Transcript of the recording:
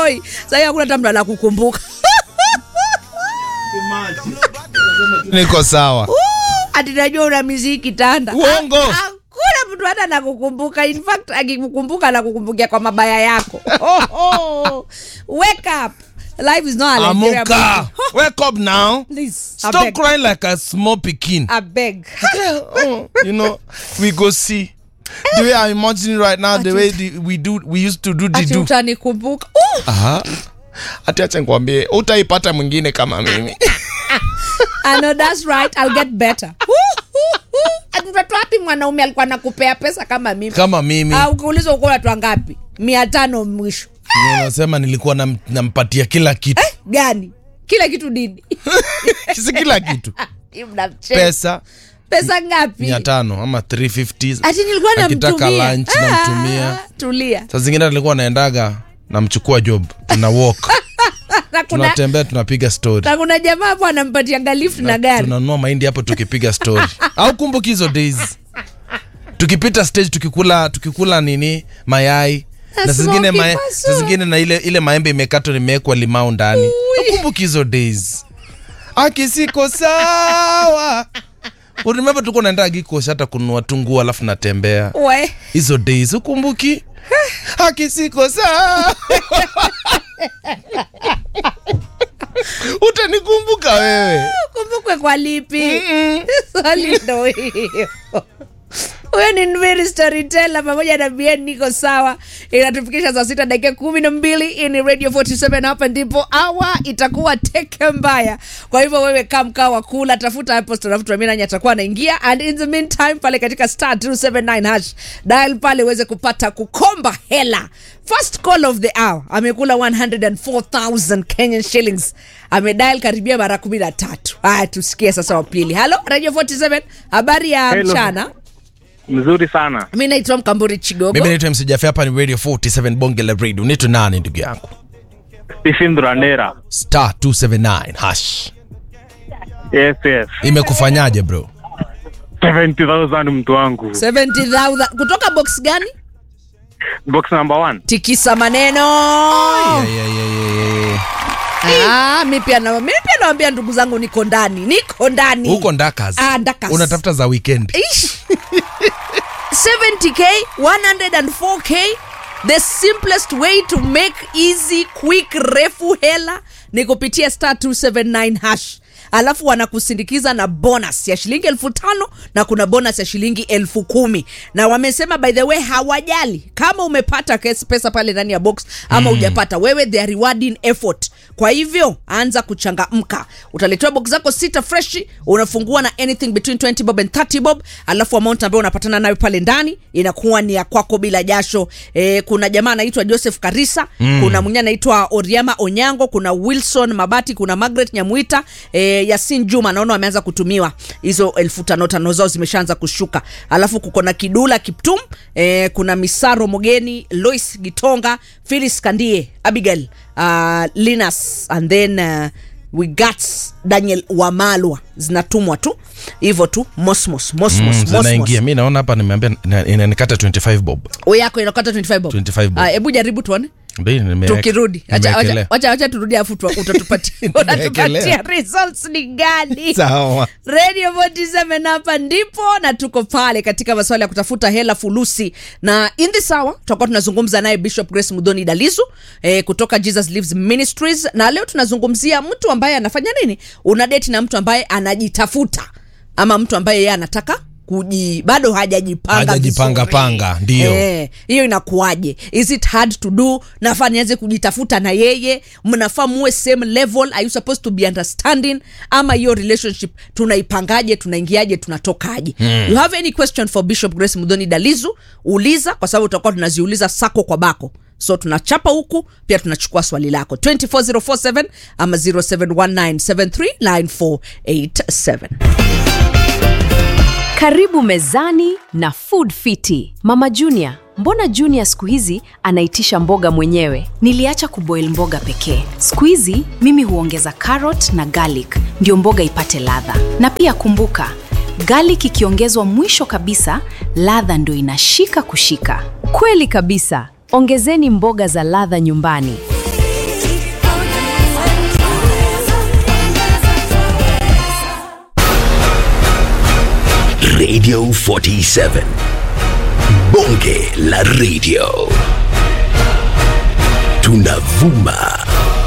enjoy sahii hakuna hata mtu anakukumbuka niko sawa ati najua una miziki tanda Uongo. Ha- hakuna mtu hata anakukumbuka in fact akikukumbuka anakukumbukia kwa mabaya yako oh, oh. wake up life is not a Nigeria amuka movie. wake up now Please, I stop beg. crying like a small pikin I beg. oh, you know we go see the way i'm imagining right now the way the, we do we used to do the ati do utanikumbuka uh, Aha. ati acha nikwambie utaipata mwingine kama mimi I know that's right I'll get better Ati mtoto wapi mwanaume alikuwa nakupea pesa kama mimi kama mimi Ah, ukiulizwa uko watu wangapi mia tano mwisho nasema nilikuwa nam, nampatia kila kitu gani kila kitu dini si kila kitu Hii mnamcheka. pesa pesa ngapi mia tano ama 350 ati nilikuwa akitaka namtumia lunch Ah, namtumia tulia saa zingine nilikuwa naendaga namchukua job tuna walk na kuna, tunatembea tunapiga story na kuna jamaa hapo anampatianga lift na gari tunanunua mahindi hapo tukipiga story au kumbuki hizo days tukipita stage tukikula tukikula nini mayai Na na zingine smoky mae, paso. saa zingine na ile ile maembe imekatwa nimewekwa limau ndani ukumbuki hizo days akisiko sawa urememba tuko naenda gikosh hata kununua tunguo alafu natembea we hizo days ukumbuki akisiko sawa utanikumbuka wewe kumbukwe kwa lipi swali ndo hiyo huyo ni Nviri storyteller pamoja na bien niko sawa inatufikisha saa sita dakika kumi na mbili hii ni radio 47 hapa ndipo awa itakuwa teke mbaya kwa hivyo wewe kaa mkaa wa kula tafuta hapo storafutuaminanyi atakuwa anaingia and in the meantime pale katika star 279 hash dial pale uweze kupata kukomba hela first call of the hour amekula 104000 kenyan shillings amedial karibia mara kumi na tatu haya tusikie sasa wapili halo radio 47 habari ya Hello. mchana mzuri sana mi naitwa mkamburi chigogo mimi naitwa msijafi hapa ni radio 47 bonge la radio unaitwa nani ndugu yangu stephen brandera star 279 hash yes yes imekufanyaje bro 70000 mtu wangu 70000 kutoka box gani box number one tikisa maneno Yeah, yeah, yeah, yeah, yeah. Ah, mi pia na- mi pia nawambia ndugu zangu niko ndani niko ndani huko ndakas Ah, Ndakas. unatafuta za weekend Ish. 70k 104k the simplest way to make easy quick refu hela ni kupitia star 279 hash alafu wanakusindikiza na bonus ya shilingi elfu tano na kuna bonus ya shilingi elfu kumi na wamesema by the way hawajali kama umepata kes- pesa pale ndani ya box ama hujapata wewe they are rewarding effort kwa hivyo anza kuchangamka utaletewa box zako sita freshi unafungua na anything between 20 bob and 30 bob alafu amount ambayo unapatana nayo pale ndani inakuwa ni ya kwako bila jasho e, kuna jamaa anaitwa joseph karisa mm. kuna mwingine anaitwa oriama onyango kuna wilson mabati kuna margaret nyamwita e, yasin juma naona wameanza kutumiwa hizo elfu tano tano zao zimeshaanza kushuka alafu kuko na kidula kiptum e, kuna misaro mogeni lois gitonga philis kandie abigail uh, linas and then uh, we got daniel wamalwa zinatumwa tu hivyo tu mosmos mosmos Mm, mosmos zinaingia mi naona hapa nimeambia ina- inanikata 25 bob o yako inakata 25 bob 25 bob. Ah, hebu jaribu tuone Ndio, nimeweka- tukirudi Acha- nimewekelea. acha- wacha wacha turudi afu tu- utatupatia utatupatia Nimewekelea. results ni gani sawa radio 47 hapa ndipo na tuko pale katika masuala ya kutafuta hela fulusi na in this hour tutakuwa tunazungumza naye bishop grace mudhoni dalizu eh, kutoka jesus lives ministries na leo tunazungumzia mtu ambaye anafanya nini una deti na mtu ambaye anajitafuta ama mtu ambaye yeye anataka kuji bado hajajipanga Hajajipanga vizuri. panga, ndio. Eh, hiyo inakuwaje is it hard to do nafaa nianze kujitafuta na yeye mnafaa muwe same level are you supposed to be understanding ama hiyo relationship tunaipangaje tunaingiaje tunatokaje hmm. you have any question for bishop grace mudhoni dalizu uliza kwa sababu tutakuwa tunaziuliza sako kwa bako so tunachapa huku pia tunachukua swali lako 24047 ama 0719739487 Karibu mezani na Food Fiti. Mama Junior, mbona Junior siku hizi anaitisha mboga mwenyewe? Niliacha kuboil mboga pekee. Siku hizi mimi huongeza carrot na garlic ndio mboga ipate ladha. Na pia kumbuka, garlic ikiongezwa mwisho kabisa, ladha ndio inashika kushika. Kweli kabisa. Ongezeni mboga za ladha nyumbani. Radio 47. Bonge la radio. Tunavuma